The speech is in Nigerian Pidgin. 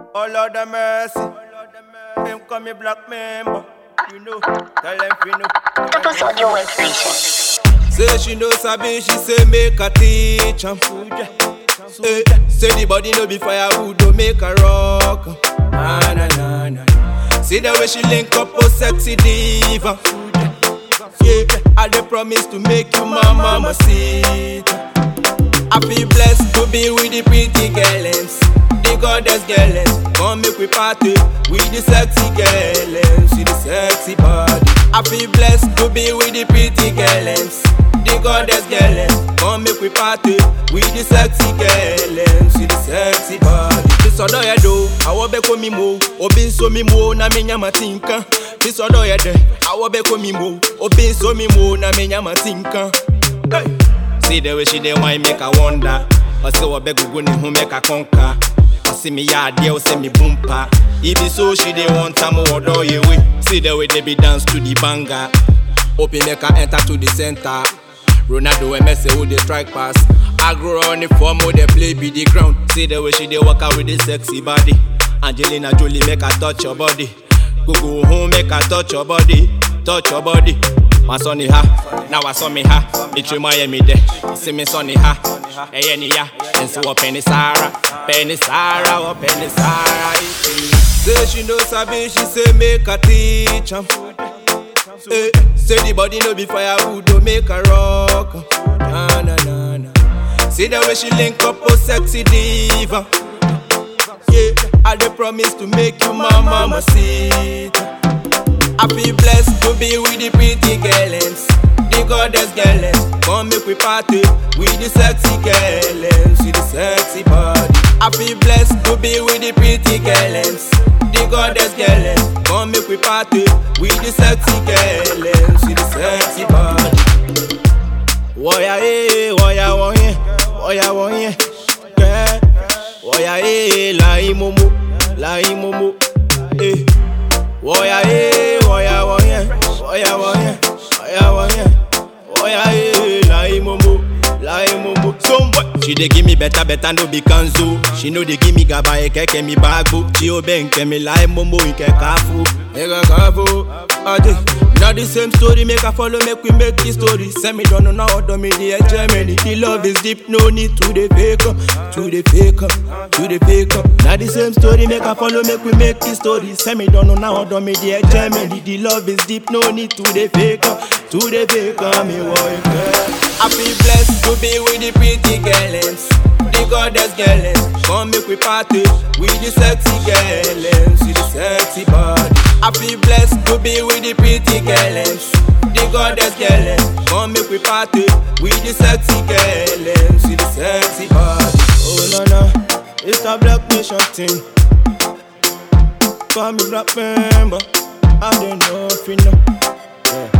Oh Lord have mercy. Them call me black member. You know, tell them you know. Purpose Audio Workstation. Say she know sabi, she say make her teach am. Hey, say the body no be firewood, don't make her rock. Nah, nah, nah, nah. See the way she link up, oh sexy diva. Yeah, I dey promise to make you my mama see. I feel blessed to be with the pretty girls, the goddess girls. Come make we party with the sexy girls, see the sexy body. I feel blessed to be with the pretty girls, the goddess girls. Come make we party with the sexy girls, see the sexy body. Bisodo ya do, awo be ko mi mo, obi nso mi mo na me nyama tinka. Bisodo ya de, awo be ko mi mo, obi nso mi mo na me nyama tinka. Hey. See the way she dey wine make I wonder. I say what beg go ni hu make I conquer. I see me yard there, say me boompa. If it so she dey want time more do you way. See the way they be dance to the banger. Open make her enter to the center. Ronaldo and Messi who they strike pass. I grow on the form who they play be the ground. See the way she dey walk out with the sexy body. Angelina Jolie make her touch your body. Go go home make her touch your body, touch your body. My sonny ha, now I saw me ha. It remind me there. See me sonny ha, hey any ya. And so up penny Sarah, penny Sarah, oh penny Sarah. Say she know sabi, she say make her teach am. Hey, say the body no be firewood, don't make her rock. Na na na na. See the way she link up, oh sexy diva. Yeah, I dey promise to make you my mama see. I feel blessed to be with the pretty girls, the goddess girls. Come make we party with the sexy girls, see the sexy body. I feel blessed to be with the pretty girls, the goddess girls. Come make we party with the sexy girls, see the sexy body. Woya eh, woya woye, woya woye, yeah. Woya eh, la imomo, la imomo, eh. Woya eh, woya woye, woya woye, woya woye, woya eh, la imomo, la imomo. Some boy, she dey give me better, better no be kanzo. She know dey give me gaba ekeke mi bagbo. She obe nke mi la imomo nke kafu, nke kafu. Ade, now the same story make her follow, make we make the story. Send me down on our me the Germany. The love is deep, no need to the fake up, to the fake up, to the fake up. Now the same story make her follow, make we make the story. Send me down on our me the Germany. The love is deep, no need to the fake up, to the fake up. Me wife, I feel blessed to be with the pretty girls, the goddess girls. Come make we party with the sexy girls, see the sexy body. I feel blessed to be with the pretty girls, the goddess girls. Come make we party with the sexy girls, see the sexy body. Oh no no, it's a black nation thing. Call me black member, I don't know if you know. Yeah.